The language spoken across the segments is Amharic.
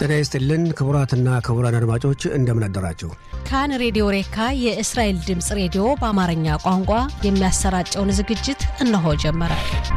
ጤና ይስጥልን ክቡራትና ክቡራን አድማጮች እንደምን አደራችሁ። ካን ሬዲዮ ሬካ የእስራኤል ድምፅ ሬዲዮ በአማርኛ ቋንቋ የሚያሰራጨውን ዝግጅት እነሆ ጀመረ።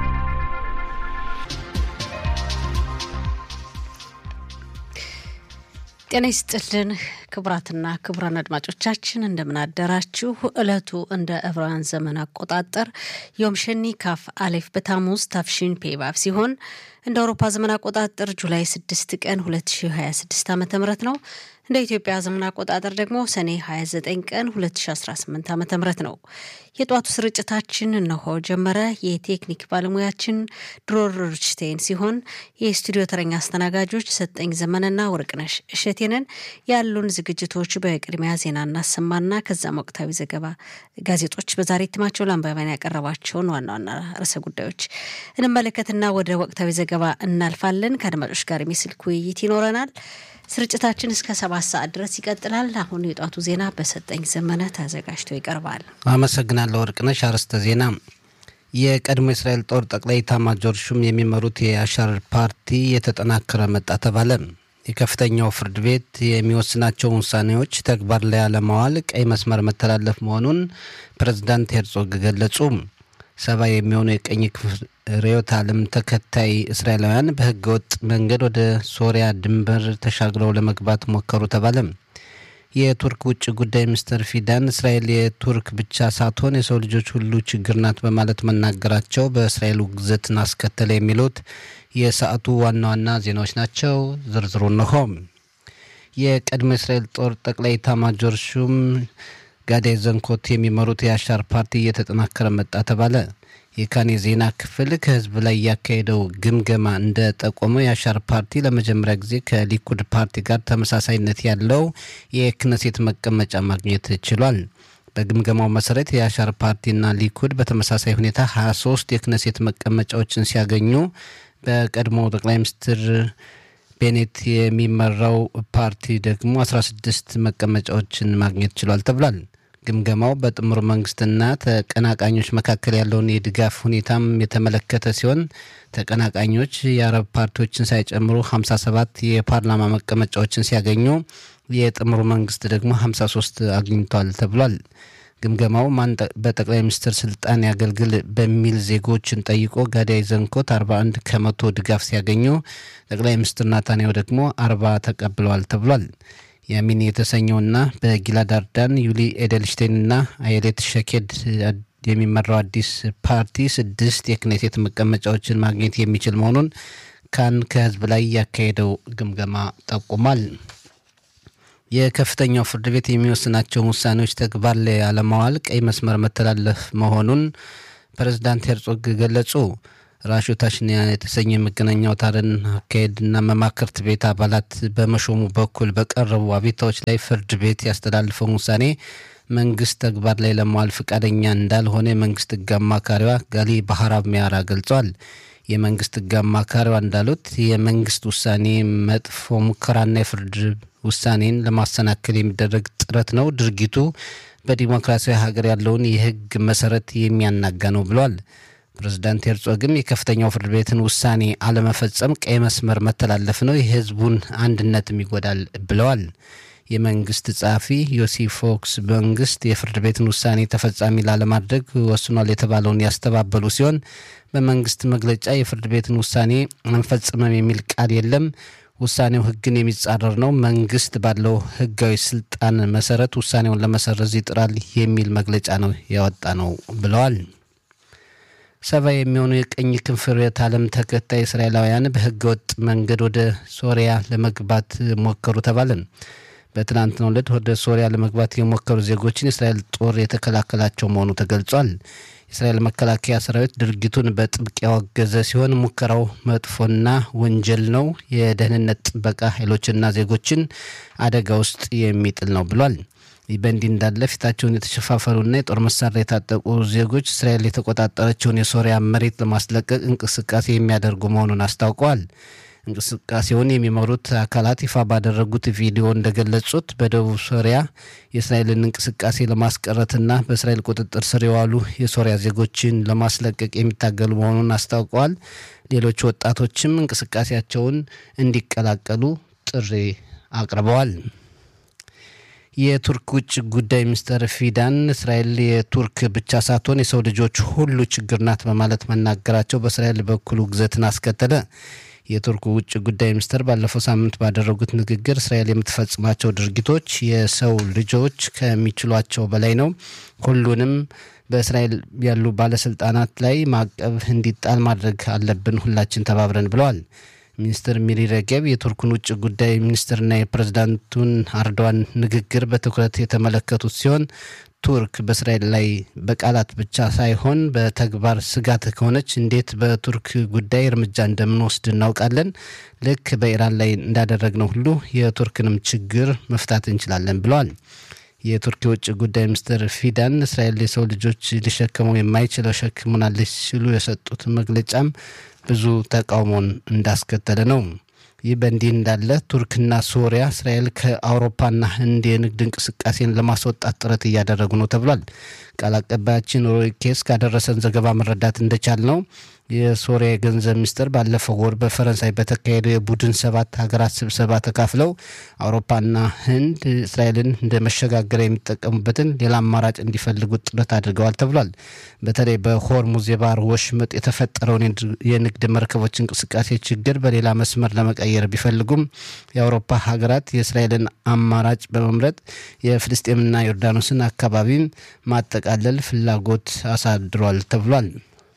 ጤና ይስጥልን ክቡራትና ክቡራን አድማጮቻችን እንደምን አደራችሁ። ዕለቱ እንደ ዕብራውያን ዘመን አቆጣጠር ዮም ሸኒ ካፍ አሌፍ በታሙዝ ታፍሺን ፔባብ ሲሆን እንደ አውሮፓ ዘመን አቆጣጠር ጁላይ 6 ቀን 2026 ዓ ም ነው። እንደ ኢትዮጵያ ዘመን አቆጣጠር ደግሞ ሰኔ 29 ቀን 2018 ዓ ም ነው። የጧቱ ስርጭታችን እነሆ ጀመረ። የቴክኒክ ባለሙያችን ድሮር ርችቴን ሲሆን የስቱዲዮ ተረኛ አስተናጋጆች ሰጠኝ ዘመንና ወርቅነሽ እሸቴንን ያሉን ዝግጅቶች በቅድሚያ ዜና እናሰማና ከዛም ወቅታዊ ዘገባ ጋዜጦች በዛሬ እትማቸው ለአንባቢያን ያቀረባቸውን ዋና ዋና ርዕሰ ጉዳዮች እንመለከትና ወደ ወቅታዊ ዘገባ እናልፋለን። ከአድማጮች ጋር የሚስልክ ውይይት ይኖረናል። ስርጭታችን እስከ ሰባት ሰዓት ድረስ ይቀጥላል። አሁን የጧቱ ዜና በሰጠኝ ዘመነ ተዘጋጅቶ ይቀርባል። አመሰግናለሁ ወርቅነሽ። አርዕስተ ዜና የቀድሞ የእስራኤል ጦር ጠቅላይ ኤታማዦር ሹም የሚመሩት የአሻር ፓርቲ የተጠናከረ መጣ ተባለ። የከፍተኛው ፍርድ ቤት የሚወስናቸውን ውሳኔዎች ተግባር ላይ አለማዋል ቀይ መስመር መተላለፍ መሆኑን ፕሬዝዳንት ሄርጾግ ገለጹ። ሰባ የሚሆኑ የቀኝ ክፍል ርዕዮተ ዓለም ተከታይ እስራኤላውያን በሕገ ወጥ መንገድ ወደ ሶሪያ ድንበር ተሻግረው ለመግባት ሞከሩ ተባለ። የቱርክ ውጭ ጉዳይ ሚኒስትር ፊዳን እስራኤል የቱርክ ብቻ ሳትሆን የሰው ልጆች ሁሉ ችግር ናት በማለት መናገራቸው በእስራኤል ውግዘትን አስከተለ። የሚሉት የሰዓቱ ዋና ዋና ዜናዎች ናቸው። ዝርዝሩ እንሆ። የቀድሞ እስራኤል ጦር ጠቅላይ ኤታማዦር ሹም ጋዳይ ዘንኮት የሚመሩት የአሻር ፓርቲ እየተጠናከረ መጣ ተባለ። የካን የዜና ክፍል ከህዝብ ላይ ያካሄደው ግምገማ እንደጠቆመው የአሻር ፓርቲ ለመጀመሪያ ጊዜ ከሊኩድ ፓርቲ ጋር ተመሳሳይነት ያለው የክነሴት መቀመጫ ማግኘት ችሏል። በግምገማው መሰረት የአሻር ፓርቲና ሊኩድ በተመሳሳይ ሁኔታ 23 የክነሴት መቀመጫዎችን ሲያገኙ በቀድሞው ጠቅላይ ሚኒስትር ቤኔት የሚመራው ፓርቲ ደግሞ 16 መቀመጫዎችን ማግኘት ችሏል ተብሏል። ግምገማው በጥምር መንግስትና ተቀናቃኞች መካከል ያለውን የድጋፍ ሁኔታም የተመለከተ ሲሆን ተቀናቃኞች የአረብ ፓርቲዎችን ሳይጨምሩ 57 የፓርላማ መቀመጫዎችን ሲያገኙ የጥምሩ መንግስት ደግሞ 53 አግኝቷል ተብሏል። ግምገማው ማን በጠቅላይ ሚኒስትር ስልጣን ያገልግል በሚል ዜጎችን ጠይቆ ጋዳይ ዘንኮት 41 ከመቶ ድጋፍ ሲያገኙ ጠቅላይ ሚኒስትር ናታንያሁ ደግሞ 40 ተቀብለዋል ተብሏል። ያሚን የተሰኘውና በጊላድ አርዳን ዩሊ ኤደልሽቴንና አየሌት ሸኬድ የሚመራው አዲስ ፓርቲ ስድስት የክኔሴት መቀመጫዎችን ማግኘት የሚችል መሆኑን ካን ከህዝብ ላይ ያካሄደው ግምገማ ጠቁሟል። የከፍተኛው ፍርድ ቤት የሚወስናቸውን ውሳኔዎች ተግባር ላይ አለማዋል ቀይ መስመር መተላለፍ መሆኑን ፕሬዝዳንት ሄርጾግ ገለጹ። ራሹ ታሽኒያ የተሰኘ የመገናኛ አውታርን አካሄድና መማክርት ቤት አባላት በመሾሙ በኩል በቀረቡ አቤታዎች ላይ ፍርድ ቤት ያስተላልፈውን ውሳኔ መንግስት ተግባር ላይ ለመዋል ፈቃደኛ እንዳልሆነ የመንግስት ህግ አማካሪዋ ጋሊ ባህራብ ሚያራ ገልጿል። የመንግስት ህግ አማካሪዋ እንዳሉት የመንግስት ውሳኔ መጥፎ ሙከራና የፍርድ ውሳኔን ለማሰናከል የሚደረግ ጥረት ነው። ድርጊቱ በዲሞክራሲያዊ ሀገር ያለውን የህግ መሰረት የሚያናጋ ነው ብለዋል። ፕሬዚዳንት ሄርጾግም የከፍተኛው ፍርድ ቤትን ውሳኔ አለመፈጸም ቀይ መስመር መተላለፍ ነው፣ የህዝቡን አንድነትም ይጎዳል ብለዋል። የመንግስት ጸሐፊ ዮሲ ፎክስ መንግስት የፍርድ ቤትን ውሳኔ ተፈጻሚ ላለማድረግ ወስኗል የተባለውን ያስተባበሉ ሲሆን በመንግስት መግለጫ የፍርድ ቤትን ውሳኔ አንፈጽምም የሚል ቃል የለም፣ ውሳኔው ህግን የሚጻረር ነው፣ መንግስት ባለው ህጋዊ ስልጣን መሰረት ውሳኔውን ለመሰረዝ ይጥራል የሚል መግለጫ ነው ያወጣ ነው ብለዋል። ሰባ የሚሆኑ የቀኝ ክንፍ ርዕዮተ ዓለም ተከታይ እስራኤላውያን በህገ ወጥ መንገድ ወደ ሶሪያ ለመግባት ሞከሩ ተባለን። በትናንትናው ዕለት ወደ ሶሪያ ለመግባት የሞከሩ ዜጎችን የእስራኤል ጦር የተከላከላቸው መሆኑ ተገልጿል። የእስራኤል መከላከያ ሰራዊት ድርጊቱን በጥብቅ ያወገዘ ሲሆን ሙከራው መጥፎና ወንጀል ነው፣ የደህንነት ጥበቃ ኃይሎችና ዜጎችን አደጋ ውስጥ የሚጥል ነው ብሏል። ይህ በእንዲህ እንዳለ ፊታቸውን የተሸፋፈኑና የጦር መሳሪያ የታጠቁ ዜጎች እስራኤል የተቆጣጠረችውን የሶሪያ መሬት ለማስለቀቅ እንቅስቃሴ የሚያደርጉ መሆኑን አስታውቀዋል። እንቅስቃሴውን የሚመሩት አካላት ይፋ ባደረጉት ቪዲዮ እንደገለጹት በደቡብ ሶሪያ የእስራኤልን እንቅስቃሴ ለማስቀረትና በእስራኤል ቁጥጥር ስር የዋሉ የሶሪያ ዜጎችን ለማስለቀቅ የሚታገሉ መሆኑን አስታውቀዋል። ሌሎች ወጣቶችም እንቅስቃሴያቸውን እንዲቀላቀሉ ጥሪ አቅርበዋል። የቱርክ ውጭ ጉዳይ ሚኒስትር ፊዳን እስራኤል የቱርክ ብቻ ሳትሆን የሰው ልጆች ሁሉ ችግር ናት በማለት መናገራቸው በእስራኤል በኩል ውግዘትን አስከተለ። የቱርክ ውጭ ጉዳይ ሚኒስትር ባለፈው ሳምንት ባደረጉት ንግግር እስራኤል የምትፈጽማቸው ድርጊቶች የሰው ልጆች ከሚችሏቸው በላይ ነው፣ ሁሉንም በእስራኤል ያሉ ባለስልጣናት ላይ ማዕቀብ እንዲጣል ማድረግ አለብን ሁላችን ተባብረን ብለዋል። ሚኒስትር ሚሪ ረጌብ የቱርኩን ውጭ ጉዳይ ሚኒስትርና የፕሬዝዳንቱን አርዶዋን ንግግር በትኩረት የተመለከቱት ሲሆን ቱርክ በእስራኤል ላይ በቃላት ብቻ ሳይሆን በተግባር ስጋት ከሆነች እንዴት በቱርክ ጉዳይ እርምጃ እንደምንወስድ እናውቃለን። ልክ በኢራን ላይ እንዳደረግነው ሁሉ የቱርክንም ችግር መፍታት እንችላለን ብለዋል። የቱርክ የውጭ ጉዳይ ሚኒስትር ፊዳን እስራኤል የሰው ልጆች ሊሸከመው የማይችለው ሸክም ሆናለች ሲሉ የሰጡት መግለጫም ብዙ ተቃውሞን እንዳስከተለ ነው። ይህ በእንዲህ እንዳለ ቱርክና ሶሪያ እስራኤል ከአውሮፓና ህንድ የንግድ እንቅስቃሴን ለማስወጣት ጥረት እያደረጉ ነው ተብሏል። ቃል አቀባያችን ሮይ ኬስ ካደረሰን ዘገባ መረዳት እንደቻል ነው የሶሪያ የገንዘብ ሚኒስትር ባለፈው ወር በፈረንሳይ በተካሄደው የቡድን ሰባት ሀገራት ስብሰባ ተካፍለው አውሮፓና ህንድ እስራኤልን እንደ መሸጋገሪያ የሚጠቀሙበትን ሌላ አማራጭ እንዲፈልጉት ጥረት አድርገዋል ተብሏል። በተለይ በሆርሙዝ የባህር ወሽመጥ የተፈጠረውን የንግድ መርከቦች እንቅስቃሴ ችግር በሌላ መስመር ለመቀየር ቢፈልጉም የአውሮፓ ሀገራት የእስራኤልን አማራጭ በመምረጥ የፍልስጤምና ዮርዳኖስን አካባቢን ማጠቃለል ፍላጎት አሳድሯል ተብሏል።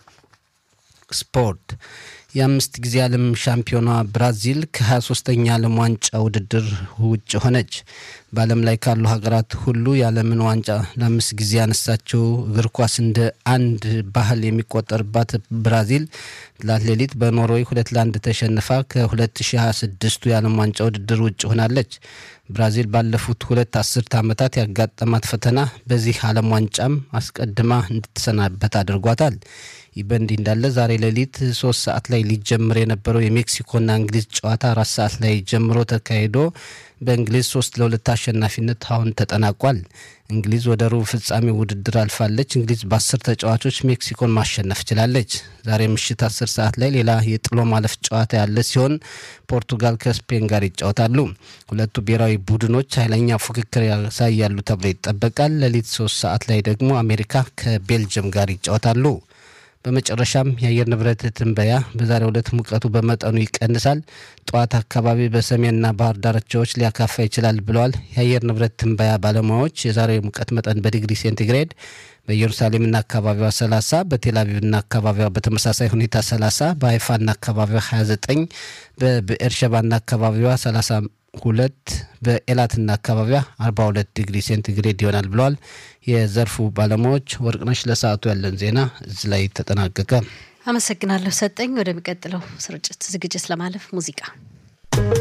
ስፖርት የአምስት ጊዜ ዓለም ሻምፒዮኗ ብራዚል ከ23ኛ ዓለም ዋንጫ ውድድር ውጭ ሆነች። በዓለም ላይ ካሉ ሀገራት ሁሉ የዓለምን ዋንጫ ለአምስት ጊዜ ያነሳችው እግር ኳስ እንደ አንድ ባህል የሚቆጠርባት ብራዚል ትላንት ሌሊት በኖርዌይ ሁለት ለአንድ ተሸንፋ ከ2026ቱ የዓለም ዋንጫ ውድድር ውጭ ሆናለች። ብራዚል ባለፉት ሁለት አስርት ዓመታት ያጋጠማት ፈተና በዚህ ዓለም ዋንጫም አስቀድማ እንድትሰናበት አድርጓታል። ይህ በእንዲህ እንዳለ ዛሬ ሌሊት ሶስት ሰዓት ላይ ሊጀምር የነበረው የሜክሲኮና እንግሊዝ ጨዋታ አራት ሰዓት ላይ ጀምሮ ተካሂዶ በእንግሊዝ ሶስት ለሁለት አሸናፊነት አሁን ተጠናቋል። እንግሊዝ ወደ ሩብ ፍጻሜ ውድድር አልፋለች። እንግሊዝ በአስር ተጫዋቾች ሜክሲኮን ማሸነፍ ችላለች። ዛሬ ምሽት አስር ሰዓት ላይ ሌላ የጥሎ ማለፍ ጨዋታ ያለ ሲሆን ፖርቱጋል ከስፔን ጋር ይጫወታሉ። ሁለቱ ብሔራዊ ቡድኖች ኃይለኛ ፉክክር ያሳያሉ ተብሎ ይጠበቃል። ሌሊት ሶስት ሰዓት ላይ ደግሞ አሜሪካ ከቤልጅየም ጋር ይጫወታሉ። በመጨረሻም የአየር ንብረት ትንበያ በዛሬው ዕለት ሙቀቱ በመጠኑ ይቀንሳል፣ ጠዋት አካባቢ በሰሜንና ባህር ዳርቻዎች ሊያካፋ ይችላል ብለዋል የአየር ንብረት ትንበያ ባለሙያዎች። የዛሬው ሙቀት መጠን በዲግሪ ሴንቲግሬድ በኢየሩሳሌምና አካባቢዋ 30፣ በቴልአቪቭና አካባቢዋ በተመሳሳይ ሁኔታ 30፣ በሀይፋና አካባቢዋ 29፣ በብኤርሸባና አካባቢዋ 30 ሁለት በኤላትና አካባቢዋ 42 ዲግሪ ሴንቲግሬድ ይሆናል ብለዋል የዘርፉ ባለሙያዎች። ወርቅነሽ፣ ለሰዓቱ ያለን ዜና እዚህ ላይ ተጠናቀቀ። አመሰግናለሁ ሰጠኝ። ወደሚቀጥለው ስርጭት ዝግጅት ለማለፍ ሙዚቃ